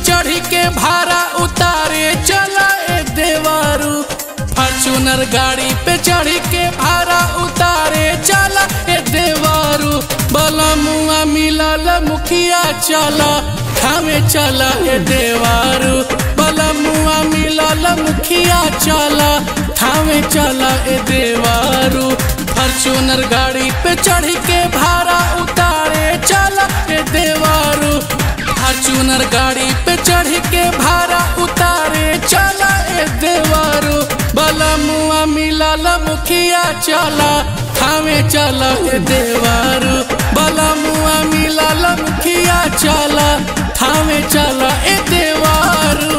चढ़ी के भाड़ा उतारे चला ए देवारू फॉर्चूनर गाड़ी पे चढ़ी के भाड़ा उतारे चला ए देवारू बलमुआ मिलल मुखिया चला खावे चला ए देवारू बलमुआ मिलल मुखिया चला थावे चला ए देवारू फॉर्चूनर गाड़ी पे चढ़ के भाड़ा उतारे चला ए देवारू फॉर्चूनर गाड़ी पे चढ़ के भाड़ा उतारे चला ए देवारू बलमुआ मिलल मुखिया चला थावे चला ए देवारू बलमुआ मिलल मुखिया चला थावे चला ए देवारू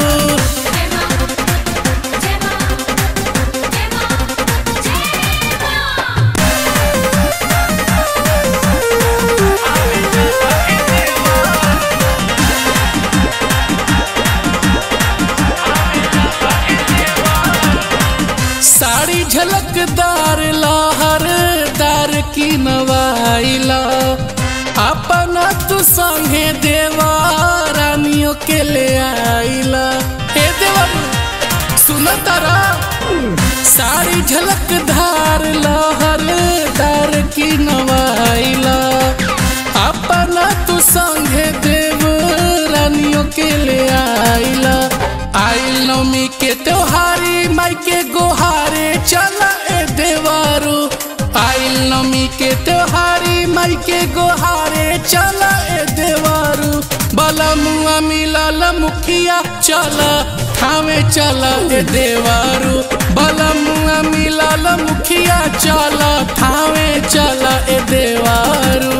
साड़ी झलकदार लहरदार की नवाइला अपना तू संगे देवा रानियों के ले आइला हे देवा सुन तारा साड़ी झलकदार लहरदार की नवाइला अपना तू संगे देव रानियों के ले आइला आइल नवमी के त्योहारी माई के गोहारे चला ए देवारू आइल नवमी के त्योहारी माई के गोहारे चला ए देवारू बलमुआ मिलल मुखिया चला थावे चला ए देवारू बलमुआ मिलल मुखिया चला थावे चला ए देवारू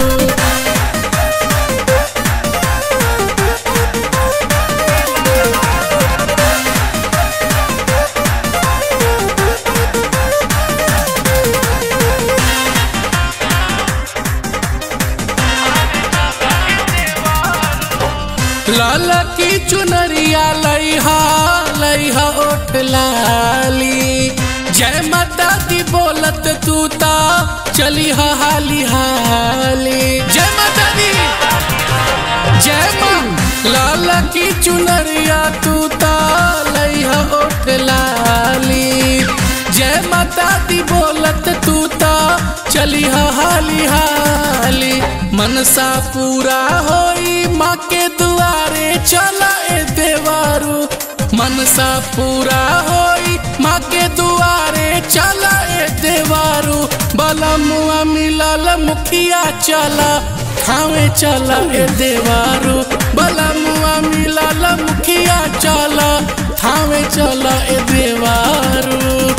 लाला की चुनरिया लइहा लइहा ओठ लाली जय माता दी बोलत तू ता चली हा हाली हाली जय माता दी जय माँ लाला की चुनरिया तू ता लइहा ओठ लाली जय माता दी बोलत तू ता चली हा हाली हाली मनसा पूरा होई माँ के दुआरे चला ए देवारू मनसा पूरा होई माँ के दुआरे चला ए देवारू बलमुआ मिलल मुखिया चला खावे चला ए देवारू बलमुआ मिलल मुखिया चला खावे चला ए देवारू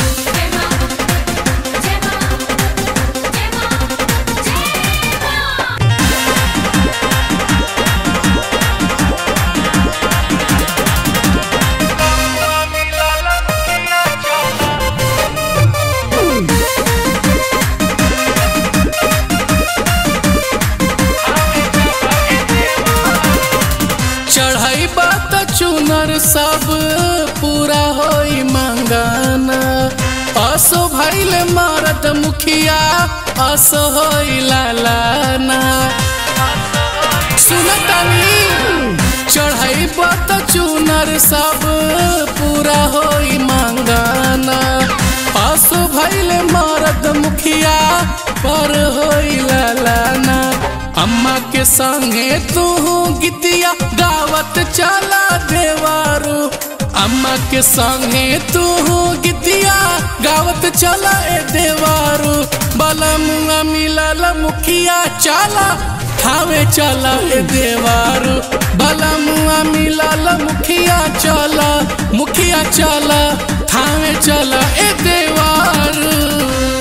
चढ़ाई बात चुनर सब पूरा होई मंगाना असो भैल मारत मुखिया असो होई लालाना सुनतनी चढ़ाई बात चुनर सब पूरा होई मंगाना असो भैल मारत मुखिया पर होई लालाना अम्मा के संगे तू गीतिया गावत चला देवारू अम्मा के संगे तू गीतिया गावत चला ए देवारू बलमुआ मिलल मुखिया चला खावे चला ए देवारू बलमुआ मिलल मुखिया चला मुखिया चला खावे चला ए देवारू